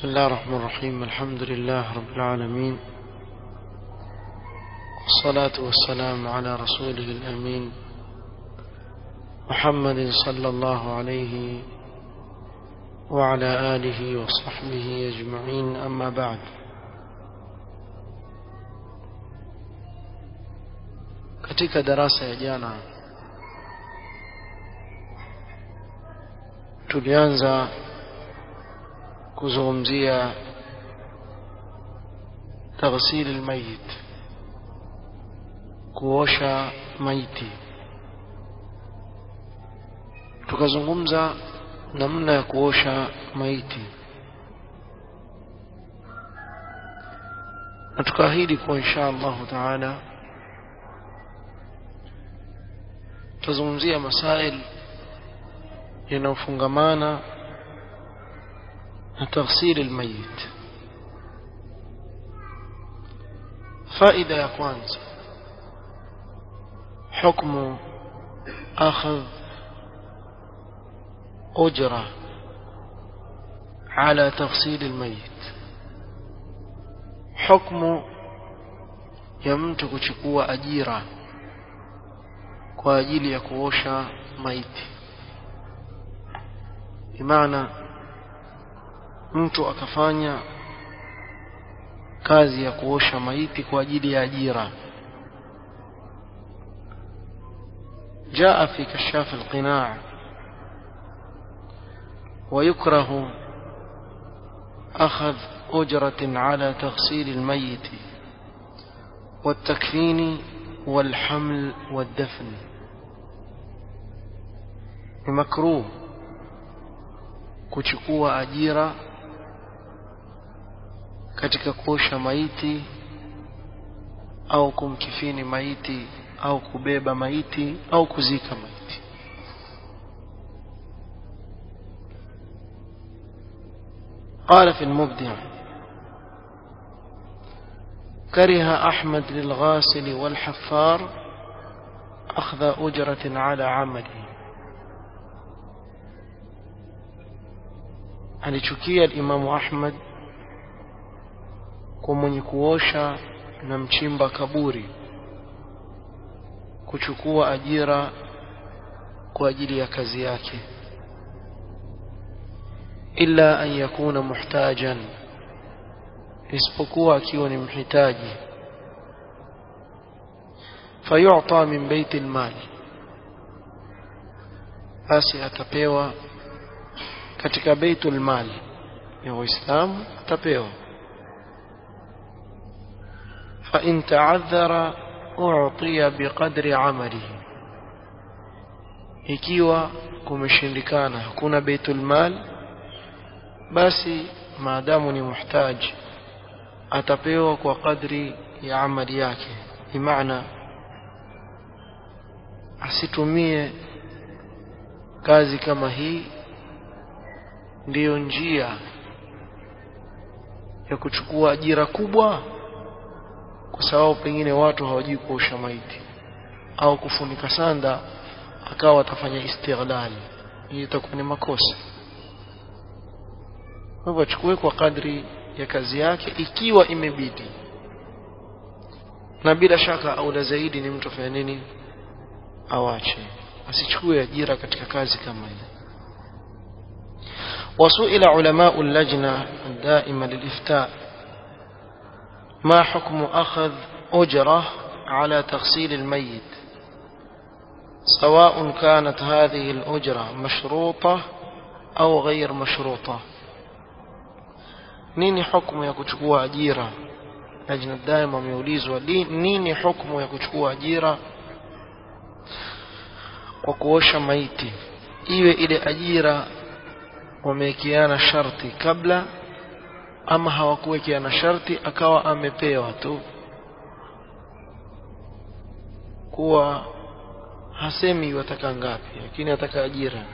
بسم الله الرحمن الرحيم الحمد لله رب العالمين والصلاة والسلام على رسوله الأمين محمد صلى الله عليه وعلى آله وصحبه أجمعين أما بعد katika darasa ya jana tulianza kuzungumzia taghsil almayit kuosha maiti tukazungumza namna ya kuosha maiti na tukaahidi kuwa insha allahu taala tutazungumzia masail yanayofungamana na taghsil almayit faida ya kwanza حكم أخذ أجرة على تغسيل الميت حكم يمت kuchukua ajira kwa ajili ya kuosha maiti bimaana mtu akafanya kazi ya kuosha maiti kwa ajili ya ajira جاء في كشاف القناع ويكره أخذ أجرة على تغسيل الميت والتكفين والحمل والدفن مكروه kuchukua ajira katika kuosha maiti au kumkifini maiti au kubeba maiti au kuzika maiti قال في المبدع كره أحمد للغاسل والحفار أخذ أجرة على عمله alichukia alimamu Ahmad kwa mwenye kuosha na mchimba kaburi kuchukua ajira kwa ajili ya kazi yake illa an yakuna muhtajan isipokuwa akiwa ni mhitaji fayu'ta min baiti almal basi atapewa katika baitul mal ya waislamu atapewa fa in ta'adhara u'tiya biqadri amalihi ikiwa kumeshindikana hakuna baitul mal basi maadamu ni muhtaji atapewa kwa kadri ya amali yake bimaana asitumie kazi kama hii ndiyo njia ya kuchukua ajira kubwa kwa sababu pengine watu hawajui kuosha maiti au kufunika sanda akawa atafanya istighlali hii itakuwa ni makosa kwa hivyo achukue kwa kadri ya kazi yake ikiwa imebidi na bila shaka aula zaidi ni mtu afanye nini awache asichukue ajira katika kazi kama hii وسئل علماء اللجنة الدائمة للإفتاء ما حكم أخذ أجرة على تغسيل الميت سواء كانت هذه الأجرة مشروطة أو غير مشروطة nini hukumu ya kuchukua ajira lajna daima wameulizwa nini hukumu ya kuchukua ajira kwa kuosha maiti iwe ile ajira wamewekeana sharti kabla ama hawakuwekeana sharti akawa amepewa tu kuwa hasemi wataka ngapi lakini ataka ajira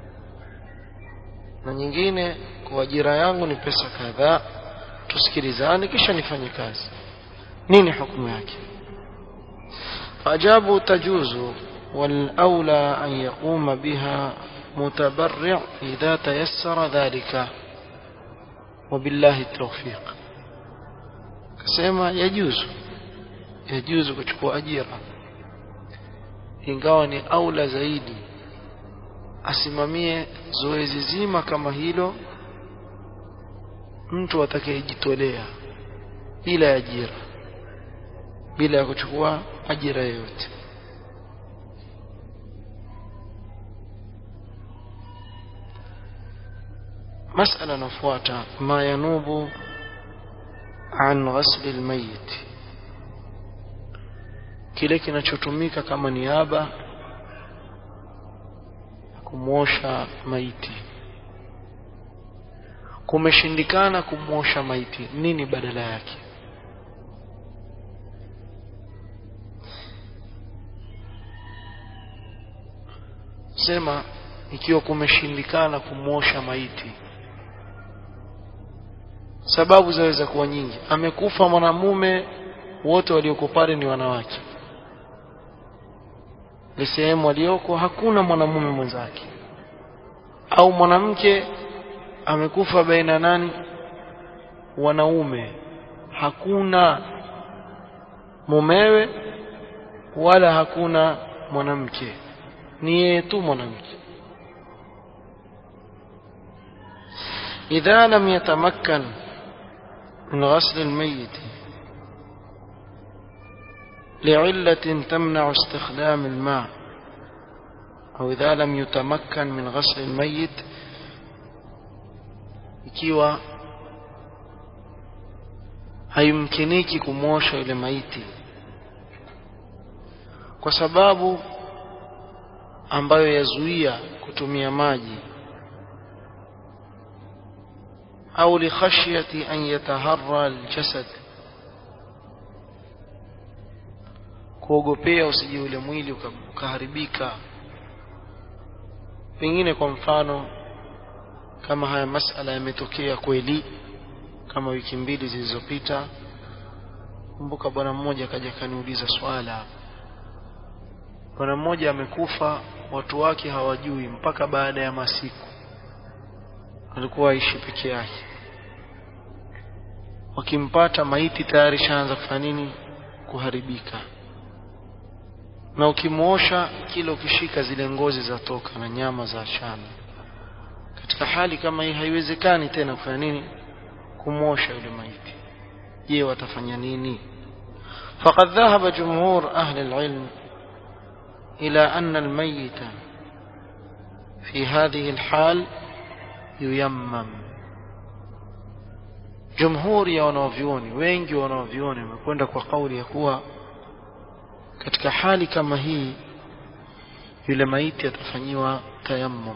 na nyingine kwa ajira yangu ni pesa kadhaa tusikilizane kisha nifanye kazi nini hukumu yake فأجابوا تجوز والأولى أن يقوم بها متبرع إذا تيسر ذلك wabillahi tawfiq akasema yajuzu yajuzu kuchukua ajira ingawa ni aula zaidi asimamie zoezi zima kama hilo mtu atakayejitolea bila ya ajira bila ya kuchukua ajira yoyote مسألة نفوات ما ينوب عن غسل الميت kile kinachotumika kama niaba kumwosha maiti kumeshindikana kumwosha maiti nini badala yake sema ikiwa kumeshindikana kumwosha maiti sababu zaweza kuwa nyingi amekufa mwanamume wote walioko pale ni wanawake ni sehemu walioko hakuna mwanamume mwenzake au mwanamke amekufa baina nani wanaume hakuna mumewe wala hakuna mwanamke ni yeye tu mwanamke idha lam yatamakkan min ghasl almayyit لعلة تمنع استخدام الماء أو إذا لم يتمكن من غسل الميت ikiwa haimkiniki kumwosha ile maiti kwa sababu ambayo yazuia kutumia maji au likhashyati an yataharra aljasad kuogopea usije ule mwili ukaharibika pengine kwa mfano kama haya masala yametokea kweli kama wiki mbili zilizopita kumbuka bwana mmoja akaja kaniuliza swala bwana mmoja amekufa watu wake hawajui mpaka baada ya masiku alikuwa aishi peke yake wakimpata maiti tayari shaanza kufanya nini kuharibika na ukimwosha kila ukishika zile ngozi za toka na nyama za shana katika hali kama hii haiwezekani tena kufanya nini kumwosha yule maiti je watafanya nini فقد ذهب جمهور أهل العلم إلى أن الميت في هذه الحال ييمم جمهور ya wanavyuoni wengi wanavyuoni wamekwenda kwa kauli ya kuwa katika hali kama hii yule maiti atafanyiwa tayammum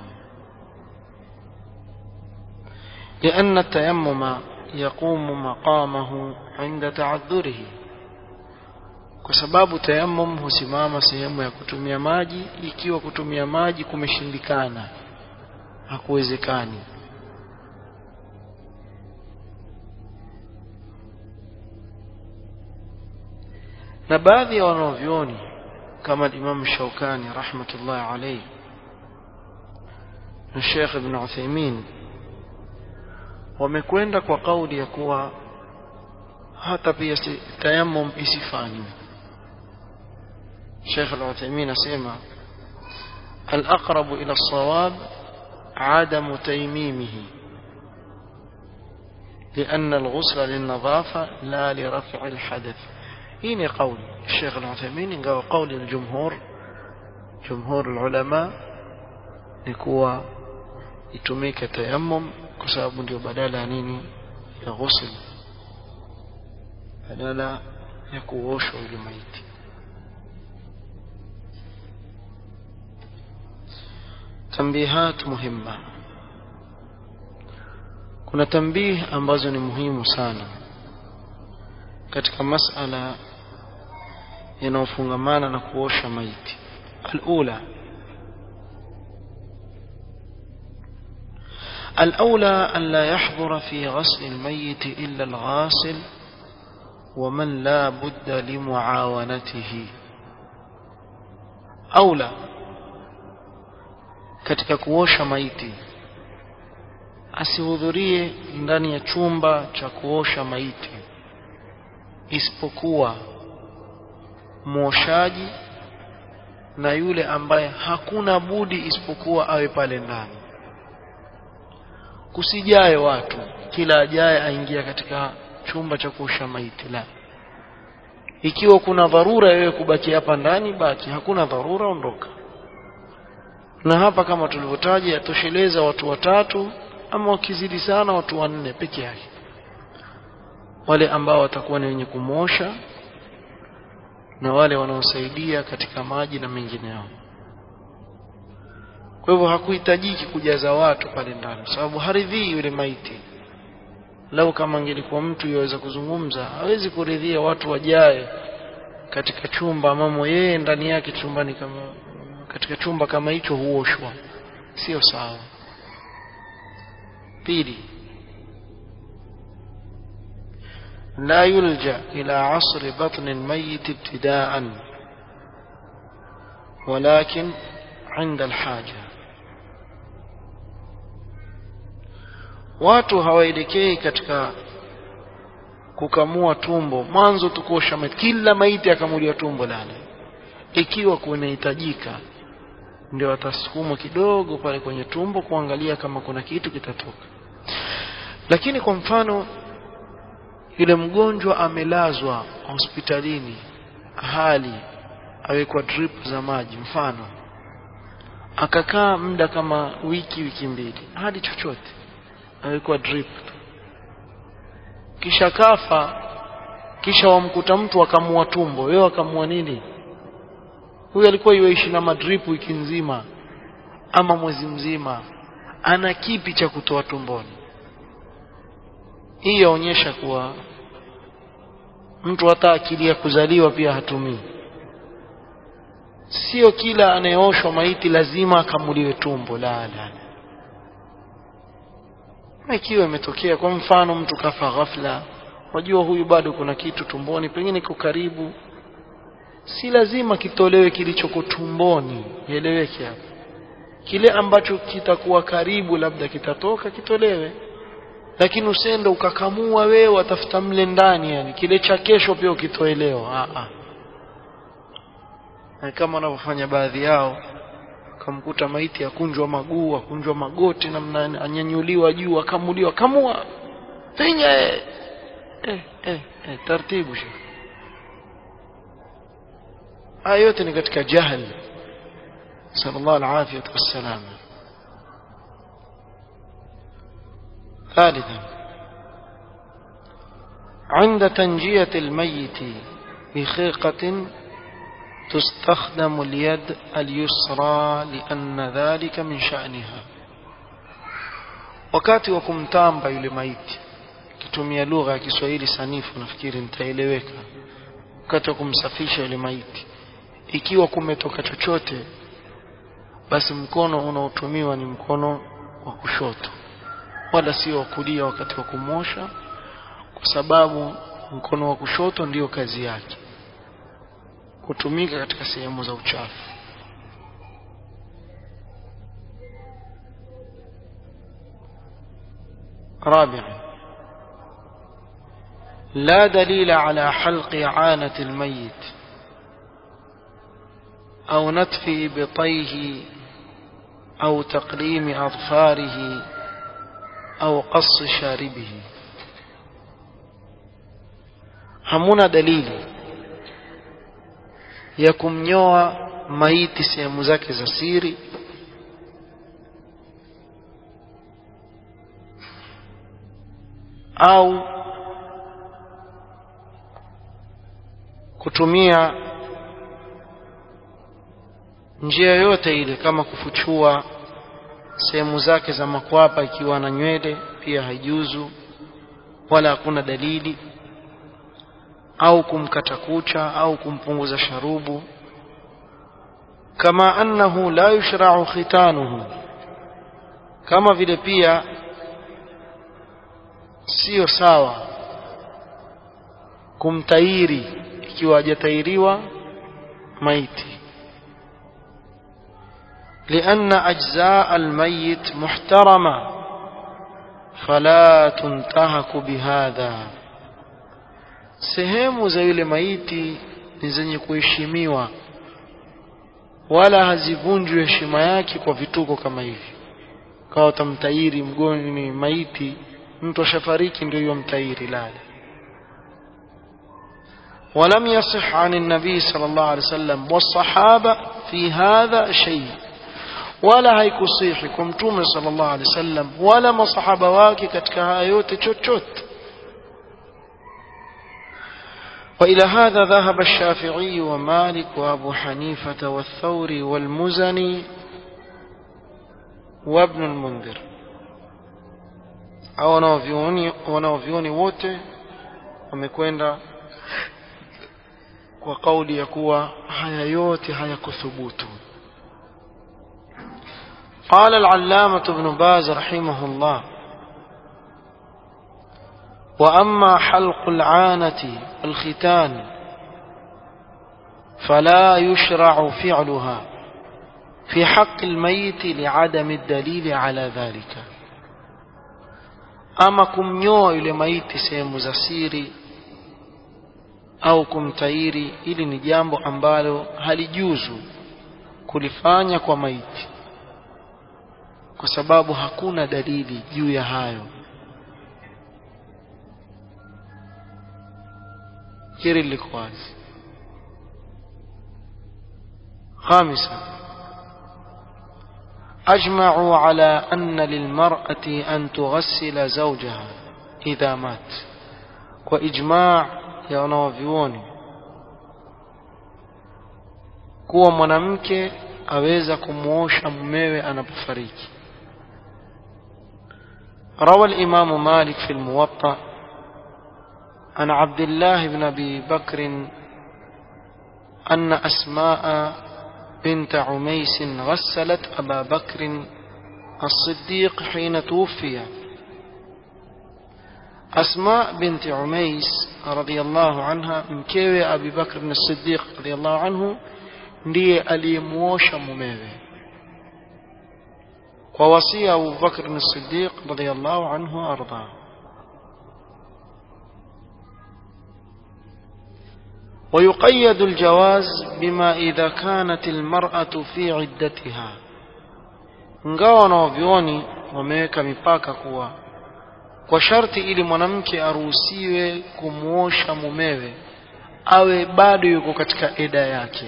لأن التيمم يقوم مقامه عند تعذره kwa sababu tayammum husimama sehemu ya kutumia maji ikiwa kutumia maji kumeshindikana hakuwezekani na baadhi ya wanavyoni kama Imam Shaukani rahmatullahi alayhi na Sheikh Ibn Uthaymeen wamekwenda kwa kauli ya kuwa hata pia tayammum isifanywe Sheikh Al-Uthaymeen asema الأقرب إلى الصواب عدم تيميمه لأن الغسل للنظافة لا لرفع الحدث هنا قول الشيخ العثيمين قال قول الجمهور جمهور العلماء نكوى يتميك تيمم كسبب ndio badala ya nini ya ghusl badala ya kuoshwa yule maiti tambihat muhimma kuna tambih ambazo ni muhimu sana katika masala yanayofungamana na kuosha maiti alula الأولى أن لا يحضر في غسل الميت إلا الغاسل ومن لا بد لمعاونته أولى katika kuosha maiti asihudhurie ndani ya chumba cha kuosha maiti isipokuwa mwoshaji na yule ambaye hakuna budi isipokuwa awe pale ndani kusijae watu kila ajaye aingia katika chumba cha kuosha maiti la ikiwa kuna dharura wewe kubaki hapa ndani baki hakuna dharura ondoka na hapa kama tulivyotaja yatosheleza watu watatu ama wakizidi sana watu wanne peke yake wale ambao watakuwa ni wenye kumosha na wale wanaosaidia katika maji na mengineo kwa hivyo hakuhitajiki kujaza watu pale ndani sababu haridhii yule maiti lau kama angelikuwa mtu yaweza kuzungumza hawezi kuridhia watu wajae katika chumba amamo yeye ndani yake chumbani kama katika chumba kama hicho huoshwa sio sawa pili لا يلجأ إلى عصر بطن الميت ابتداء ولكن عند الحاجة watu hawaelekei katika kukamua tumbo mwanzo tukosha maiti kila maiti akamuliwa tumbo lale ikiwa kunahitajika ndio watasukumwa kidogo pale kwenye tumbo kuangalia kama kuna kitu kitatoka lakini kwa mfano yule mgonjwa amelazwa hospitalini hali awekwa drip za maji mfano akakaa muda kama wiki wiki mbili hadi chochote awekwa drip kisha kafa kisha wamkuta mtu akamua tumbo wewe akamua nini huyu alikuwa yuishi na madrip wiki nzima ama mwezi mzima ana kipi cha kutoa tumboni hii yaonyesha kuwa mtu hata akili ya kuzaliwa pia hatumii sio kila anayeoshwa maiti lazima akamuliwe tumbo la la ikiwa imetokea kwa mfano mtu kafa ghafla wajua huyu bado kuna kitu tumboni pengine iko karibu si lazima kitolewe kilichoko tumboni ieleweke hapo kile ambacho kitakuwa karibu labda kitatoka kitolewe lakini usende ukakamua wewe watafuta mle ndani yani kile cha kesho pia ukitoelewa a a kama wanavyofanya baadhi yao akamkuta maiti akunjwa maguu akunjwa magoti namna anyanyuliwa juu akamuliwa kamua finya eh eh eh, eh taratibu shekhi haya yote ni katika jahil sallallahu alaihi wasallam ثالثا عند تنجية الميت بخيقة تستخدم اليد اليسرى لأن ذلك من شأنها wakati wa kumtamba yule maiti kitumia lugha ya Kiswahili sanifu nafikiri nitaeleweka wakati wa kumsafisha yule maiti ikiwa kumetoka chochote basi mkono unaotumiwa ni mkono wa kushoto wala sio wa kulia wakati wa kumosha kwa sababu mkono wa kushoto ndiyo kazi yake kutumika katika sehemu za uchafu رابعا لا دليل على حلق عانة الميت أو نتف بطيه أو تقليم أظفاره أو قص شاربه hamuna dalili ya kumnyoa maiti sehemu zake za siri au kutumia njia yoyote ile kama kufuchua sehemu zake za makwapa ikiwa na nywele pia haijuzu wala hakuna dalili au kumkata kucha au kumpunguza sharubu kama annahu la yushra'u khitanuhu kama vile pia sio sawa kumtairi ikiwa hajatairiwa maiti لأن أجزاء الميت محترمة fala tuntahaku bihadha sehemu za yule maiti ni zenye kuheshimiwa wala hazivunjwi heshima yake kwa vituko kama hivi kawa utamtairi mgoni maiti mtu ashafariki ndio hiyo mtairi lale ولم يصح عن النبي صلى الله عليه وسلم والصحابة في هذا شيء ولا haikusihi kwa mtume sallallahu alaihi wasallam wala masahaba wake katika haya yote chochote وإلى هذا ذهب الشافعي ومالك وأبو حنيفة والثوري والمزني وابن المنذر au wanaovyuoni wanaovyuoni wote wamekwenda kwa kauli ya kuwa haya yote hayakuthubutu قال العلامة ابن باز رحمه الله وأما حلق العانة والختان فلا يشرع فعلها في حق الميت لعدم الدليل على ذلك ama kumnyoa yule maiti sehemu za siri au kumtairi ili ni jambo ambalo halijuzu kulifanya kwa maiti kwa sababu hakuna dalili juu ya hayo hili liko wazi خامسا أجمعوا على أن للمرأة أن تغسل زوجها إذا مات وإجماع ya wanawavyuoni kuwa mwanamke aweza kumwosha mumewe anapofariki روى الإمام مالك في الموطأ عن عبد الله بن أبي بكر أن أسماء بنت عميس غسلت أبا بكر الصديق حين توفي أسماء بنت عميس رضي الله عنها mkewe Abi Bakr as-Siddiq radiyallahu anhu ndiye aliyemuosha mumewe kwa wasia Abu Bakr as-Siddiq radiyallahu anhu arda ويقيد الجواز بما إذا كانت المرأة في عدتها ingawa wanaovyoni wameweka mipaka kuwa kwa sharti ili mwanamke aruhusiwe kumwosha mumewe awe bado yuko katika eda yake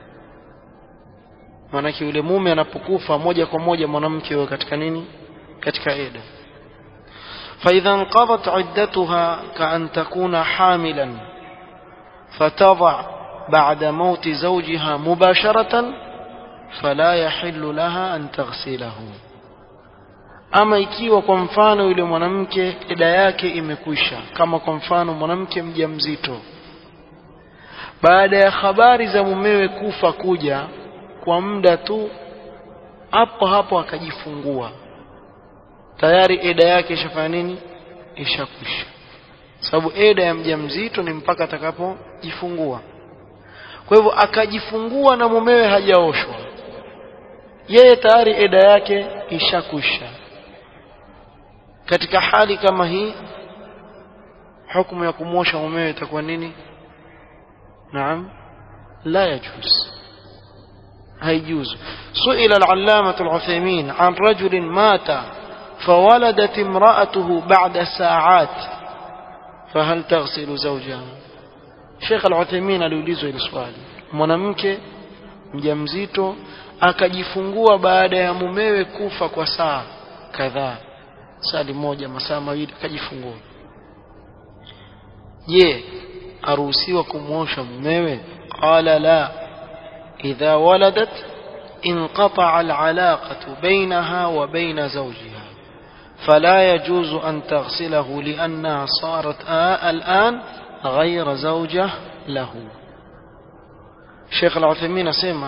maanake yule mume anapokufa moja kwa moja mwanamke yuko katika nini katika eda فإذا انقضت عدتها كأن تكون حاملا فتضع بعد موت زوجها مباشرة فلا يحل لها أن تغسله ama ikiwa kwa mfano yule mwanamke eda yake imekwisha kama kwa mfano mwanamke mjamzito baada ya habari za mumewe kufa kuja kwa muda tu hapo hapo akajifungua tayari eda yake ishafanya nini ishakwisha sababu eda ya mjamzito ni mpaka atakapojifungua kwa hivyo akajifungua na mumewe hajaoshwa yeye tayari eda yake ishakwisha katika hali kama hii hukumu ya kumwosha mumewe itakuwa nini naam la yajuz هيجوز سئل العلامة العثيمين عن رجل مات فولدت امرأته بعد ساعات فهل تغسل زوجها Sheikh Al-Uthaymeen aliulizwa hili swali mwanamke mjamzito akajifungua baada ya mumewe kufa kwa saa kadhaa sali moja masaa mawili akajifungua je aruhusiwa kumwosha mumewe qala la idha waladat انقطع العلاقة بينها وبين زوجها فلا يجوز أن تغسله لأنها صارت آه الآن غير زوجة له Sheikh Al-Uthaymeen asema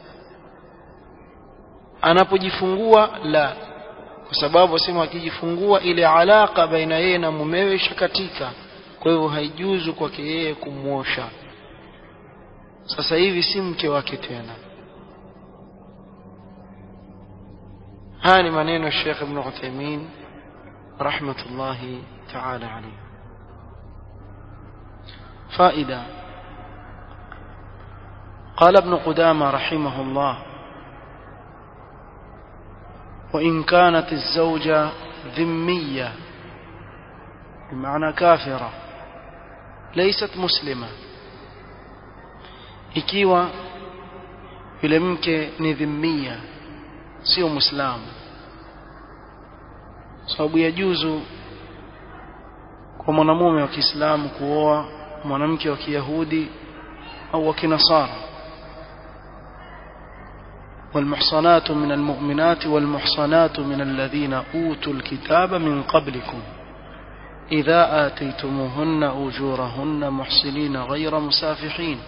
anapojifungua la kwa sababu asema akijifungua ile alaka baina yeye na mumewe ishakatika kwa hivyo haijuzu kwake yeye kumwosha sasa hivi si mke wake tena haya ni maneno ya Sheikh Ibn Uthaymeen رحمة الله تعالى عليه فائدة قال ابن قدامة رحمه الله وإن كانت الزوجة ذمية بمعنى كافرة ليست مسلمة ikiwa yule mke ni dhimmia sio muislamu sababu ya juzu kwa mwanamume wa Kiislamu kuoa mwanamke wa Kiyahudi au wa Kinasara والمحصنات من المؤمنات والمحصنات من الذين أوتوا الكتاب من قبلكم إذا آتيتموهن أجورهن محسنين غير مسافحين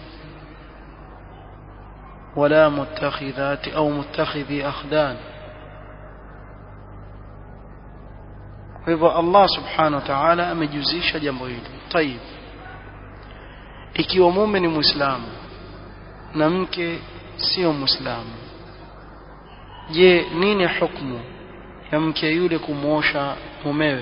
ولا متخذات أو متخذي أخدان hivyo Allah subhanahu wa ta'ala amejuzisha jambo hili tayib ikiwa mume ni muislamu na mke sio muislamu je nini hukumu ya mke yule kumwosha mumewe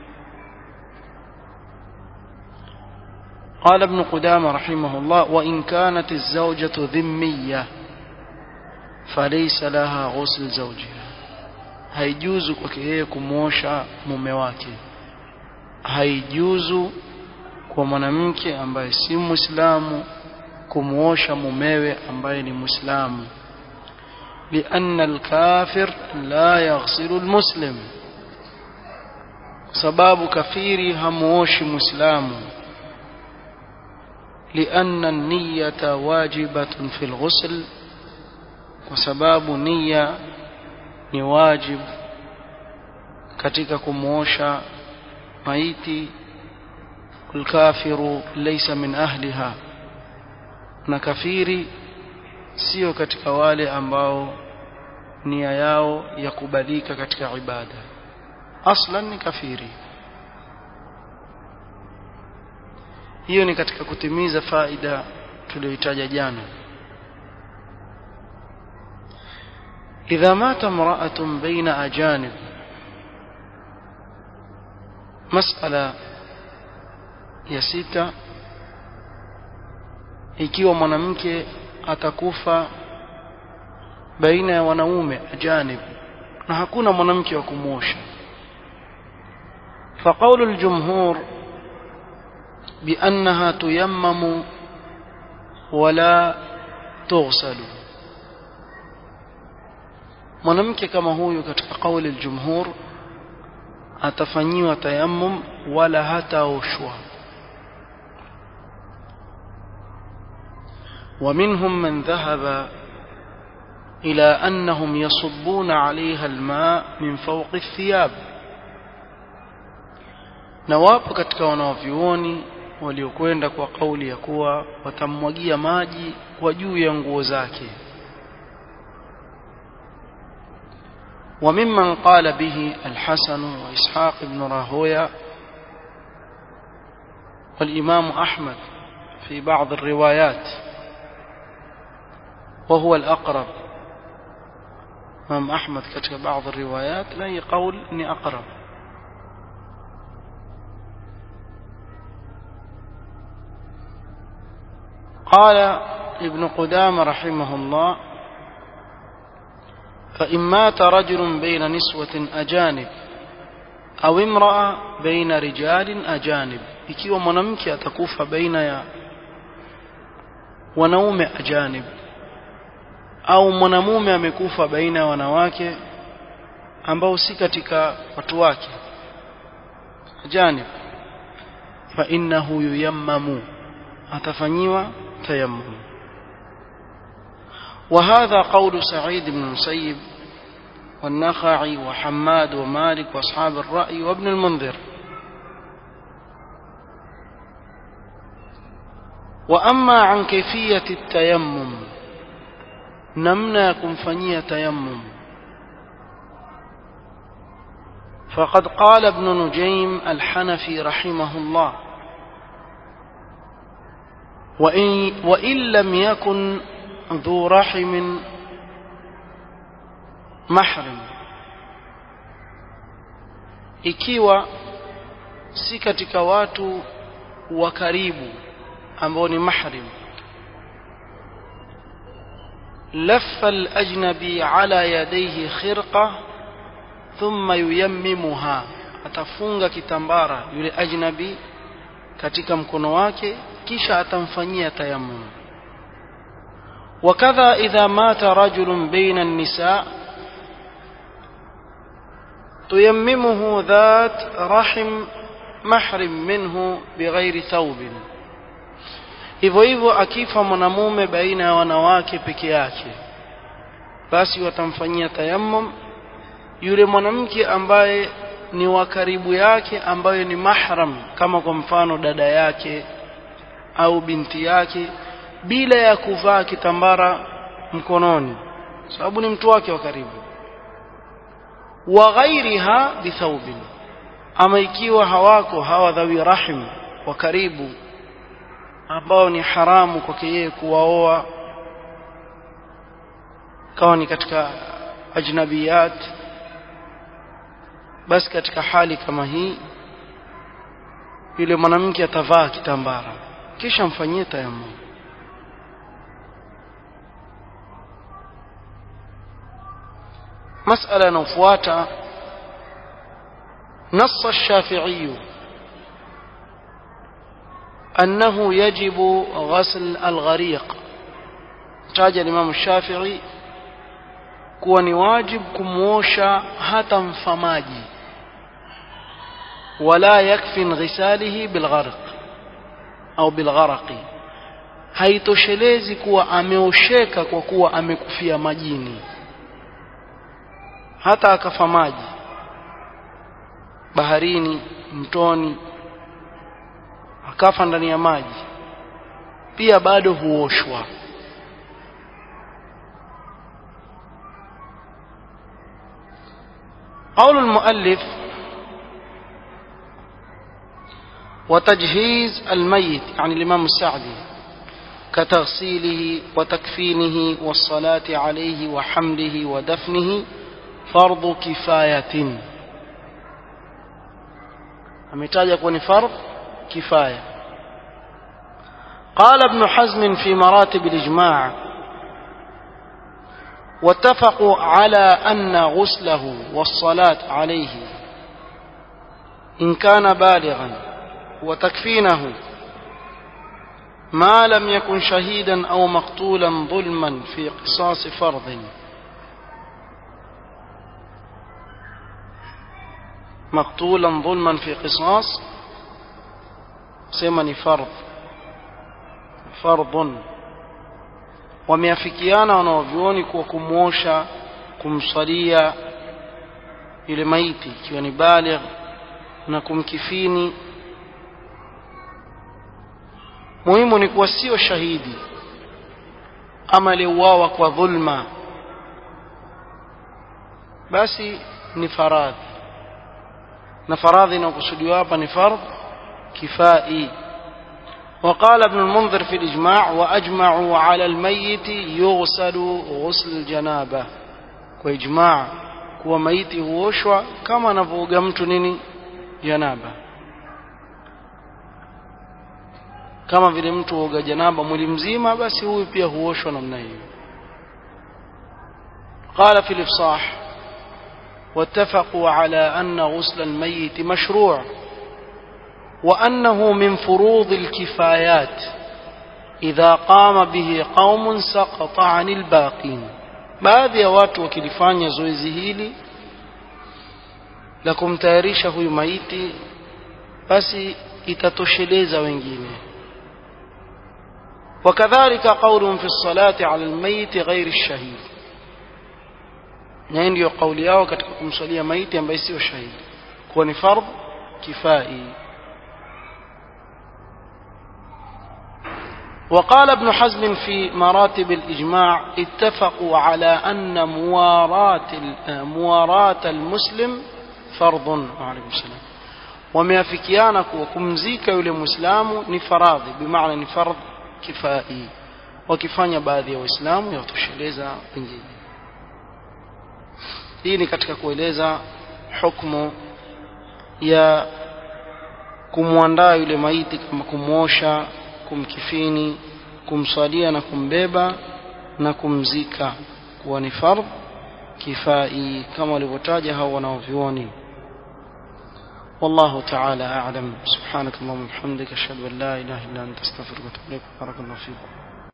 قال ابن قدامة رحمه الله وإن كانت الزوجة ذمية فليس لها غسل زوجها haijuzu kwake yeye kumwosha mume wake haijuzu kwa mwanamke ambaye si muislamu kumwosha mumewe ambaye ni muislamu لأن الكافر لا يغسل المسلم sababu kafiri hamuoshi muislamu لأن النية واجبة في الغسل وسباب نية ni wajib katika kumuosha maiti الكافر ليس من أهلها na kafiri sio katika wale ambao nia yao ya kubalika katika ibada aslan ni kafiri hiyo ni katika kutimiza faida tuliyoitaja jana إذا مات امرأة بين أجانب مسألة ya sita ikiwa mwanamke atakufa baina ya wanaume ajanib na hakuna mwanamke wa kumwosha فقول الجمهور بأنها تيمم ولا تغسل mwanamke kama huyu katika kauli aljumhur atafanyiwa tayammum wala hataoshwa ومنهم من ذهب إلى أنهم يصبون عليها الماء من فوق الثياب na wapo katika wanaovyuoni waliokwenda kwa kauli ya kuwa watammwagia maji kwa juu ya nguo zake وممن قال به الحسن وإسحاق بن راهوية والإمام أحمد في بعض الروايات وهو الأقرب إمام أحمد كتب بعض الروايات لا يقول إني أقرب قال ابن قدام رحمه الله فإن مات رجل بين نسوة أجانب أو امرأة بين رجال أجانب ikiwa mwanamke atakufa baina ya wanaume ajanib au mwanamume amekufa baina ya wanawake ambao si katika watu wake ajanib fa innahu yuyammamu atafanyiwa tayammum وهذا قول سعيد بن المسيب والنخعي وحماد ومالك واصحاب الرأي وابن المنذر واما عن كيفيه التيمم نمنا كمفنيه تيمم فقد قال ابن نجيم الحنفي رحمه الله وإن, وإن لم يكن ذو رحم محرم ikiwa si katika watu wa karibu ambao ni mahrim laffa al-ajnabi ala yadayhi khirqa thumma yuyammimuha atafunga kitambara yule ajnabi katika mkono wake kisha atamfanyia tayammum وكذا إذا مات رجل بين النساء تيممه ذات رحم محرم منه بغير ثوب hivyo hivyo akifa mwanamume baina ya wanawake peke yake basi watamfanyia tayammum yule mwanamke ambaye ni wa karibu yake ambayo ni mahram kama kwa mfano dada yake au binti yake bila ya kuvaa kitambara mkononi sababu ni mtu wake wa karibu wa ghairiha bithaubin ama ikiwa hawako hawa dhawi rahim wa karibu ambao ni haramu kwake yeye kuwaoa kawa ni katika ajnabiyat basi katika hali kama hii yule mwanamke atavaa kitambara kisha mfanyie tayammum مسألة نفواتا نص الشافعي أنه يجب غسل الغريق تاج الإمام الشافعي kuwa ni wajib kumwosha hata mfamaji wala yakfi ghisalihi bilgharq au bilgharaqi haitoshelezi kuwa ameosheka kwa kuwa amekufia majini hata akafa maji baharini mtoni akafa ndani ya maji pia bado huoshwa قول المؤلف وتجهيز الميت يعني الإمام السعدي كتغسيله وتكفينه والصلاة عليه وحمله ودفنه فرض كفاية ametaja kuwa ni fardh kifaya قال ابن حزم في مراتب الإجماع واتفقوا على أن غسله والصلاة عليه إن كان بالغا وتكفينه ما لم يكن شهيدا أو مقتولا ظلما في قصاص فرض مقتولا ظلما في قصاص سمني فرض فرض wameafikiana wanaovyuoni kuwa kumwosha kumsalia yule maiti ikiwa ni baligh na kumkifini muhimu ni kuwa sio shahidi ama aliuawa kwa dhulma basi ni faradhi na faradhi inayokusudiwa hapa ni fardh kifai وقال ابن المنذر في الإجماع وأجمعوا على الميت يغسل غسل الجنابة وإجماع kuwa maiti huoshwa kama anavyooga mtu nini janaba kama vile mtu huoga janaba mwili mzima basi huyu pia huoshwa namna hiyo قال في الإفصاح واتفقوا على أن غسل الميت مشروع وأنه من فروض الكفايات إذا قام به قوم سقط عن الباقين baadhi ya watu wakilifanya zoezi hili la kumtayarisha huyu maiti basi itatosheleza wengine wakadhalika qaulun fi lsalati ala lmayiti ghairi lshahid na hii ndiyo kauli yao katika kumswalia maiti ambaye sio shahidi kuwa ni fardh kifai وقال ابن حزم في مراتب الإجماع اتفقوا على أن مواراة مواراة المسلم فرض وعليكم السلام wameafikiana kuwa kumzika yule mwislamu ni faradhi bimaana ni fardh kifai wakifanya baadhi ya waislamu yawatosheleza wengine hii ni katika kueleza hukmu ya kumwandaa yule maiti kama kumwosha kumkifini kumswalia na kumbeba na kumzika kuwa ni fardh kifai kama walivyotaja hao wanaovyuoni والله تعالى أعلم سبحانك اللهم وبحمدك أشهد أن لا إله إلا أنت أستغفرك وأتوب إليك بارك الله فيكم